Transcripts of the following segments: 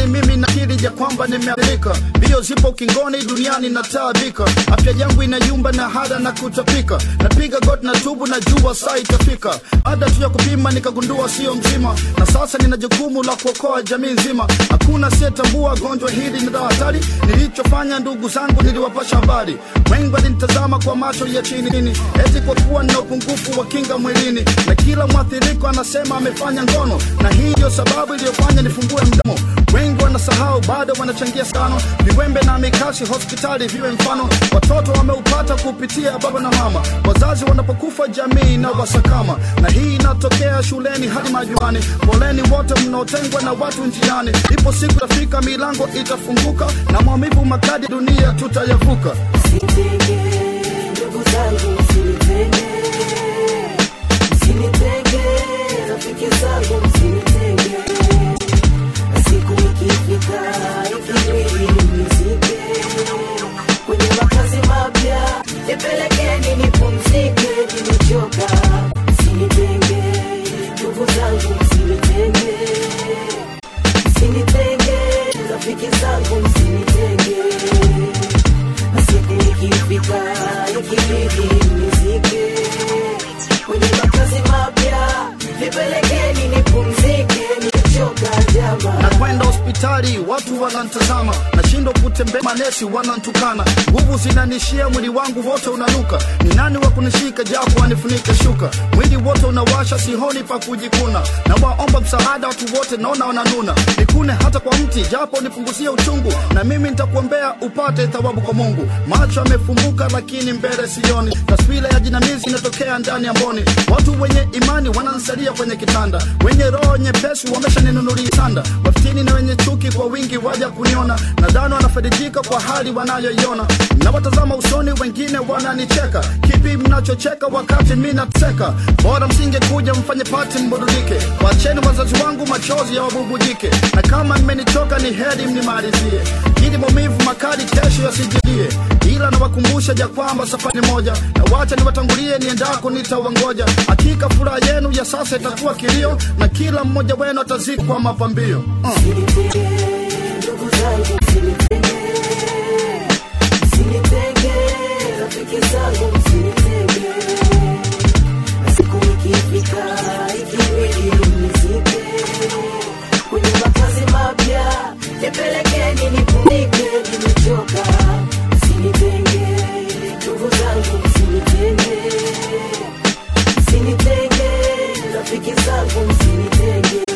kweli mimi nakiri ya kwamba nimeathirika mbio zipo ukingoni duniani nataabika afya yangu inayumba na hada na kutapika napiga got na tubu na jua saa itafika baada tu ya kupima nikagundua sio mzima na sasa nina jukumu la kuokoa jamii nzima hakuna siyetambua gonjwa hili ni la hatari nilichofanya ndugu zangu niliwapasha habari wengi walinitazama kwa macho ya chini chini eti kwa kuwa nina upungufu wa kinga mwilini na kila mwathiriko anasema amefanya ngono na hii ndio sababu iliyofanya nifungue mdomo wengi wanasahau bado wanachangia sana viwembe na mikasi hospitali viwe mfano watoto wameupata kupitia baba na mama wazazi wanapokufa jamii na wasakama na hii inatokea shuleni hadi majumbani poleni wote mnaotengwa na watu njiani ipo siku tafika milango itafunguka na maumivu makadi dunia tutayavuka Msinitenge, ndugu zangu, msinitenge. Msinitenge, rafiki zangu, msinitenge. Na siku ikifika, ikibidi mnizike. Kwenye makazi mapya, nipelekeni nipumzike, nimechoka. Msinitenge, ndugu zangu, msinitenge. Msinitenge, rafiki zangu, msinitenge na siku ikifika ikibidi mnizike kwenye makazi mapya nipelekeni nipumzike nimechoka jama na kwenda hospitali watu wanantazama nashindwa kutembea manesi wanantukana nguvu zinanishia mwili wangu wote unanuka ni nani wa kunishika japo wanifunike shuka mwili wote unawasha sihoni pa kujikuna na waomba msaada watu wote naona wananuna nikune hata kwa mti japo nipunguzie uchungu na mimi nitakuombea upate thawabu kwa mungu macho yamefumbuka lakini mbele sioni taswira ya jinamizi inatokea ndani ya mboni watu wenye imani wanansalia kwenye kitanda wenye roho nyepesi wameshaninunulia sanda wafitini na wenye chuki kwa wingi waja kuniona nadhani wanafaidika kwa hali wanayoiona nawatazama usoni wengine wananicheka kipi mnachocheka wakati mi nateseka bora msingekuja mfanye pati mburudike wacheni wazazi wangu machozi ya wabubujike na kama mmenichoka ni heri mnimalizie ili maumivu makali kesho yasijidie ila nawakumbusha ja kwamba safari moja na wacha niwatangulie niendako nitawangoja hakika furaha yenu ya sasa itakuwa kilio na kila mmoja wenu atazikwa mapambio uh. msinitenge ndugu zangu msinitenge msinitenge rafiki zangu msinitenge na siku ikifika ikibidi mnizike kwenye makazi mapya nipelekeni nipumzike nimechoka msinitenge ndugu zangu msinitenge msinitenge rafiki zangu msinitenge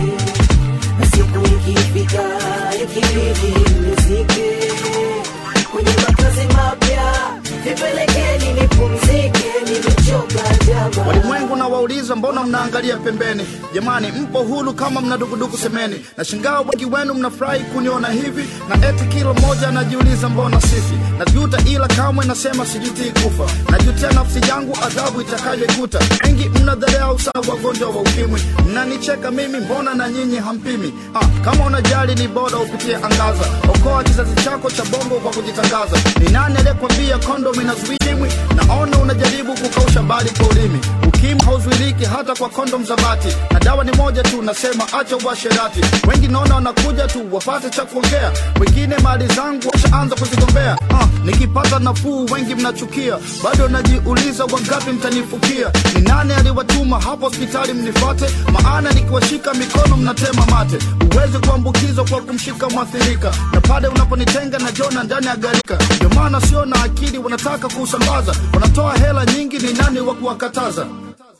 na siku ikifika ikibidi mnizike kwenye makazi mapya nipelekeni nipumzike nimechoka jama walimwengu na wauliza mbona mnaangalia pembeni jamani mpo hulu kama mna dukuduku semeni na shingaa wengi wenu mnafurahi kuniona hivi na eti kila mmoja anajiuliza mbona sifi najuta ila kamwe nasema sijutii kufa najutia nafsi yangu adhabu itakayoikuta wengi mnadharau sana wagonjwa wa ukimwi mnanicheka mimi mbona na nyinyi hampimi ah, kama unajali ni bora upitie angaza okoa kizazi chako cha bongo kwa kujitangaza ni nani aliyekwambia kondom inazuia ukimwi naona unajaribu kukausha bali kwa ulimi ukimwi hauzuiliki hata kwa kondom za bati na dawa ni moja tu nasema acha uasherati wengi naona wanakuja tu wapate cha kuongea wengine mali zangu washaanza kuzigombea ah, nikipata nafuu wengi mnachukia bado najiuliza wangapi mtanifukia ni nani aliwatuma hapo hospitali mnifate maana nikiwashika mikono mnatema mate uwezi kuambukizwa kwa kumshika mwathirika na pale unaponitenga na jona ndani ya garika ndio maana sio na akili wanataka kusambaza wanatoa hela nyingi ni nani wa kuwakataza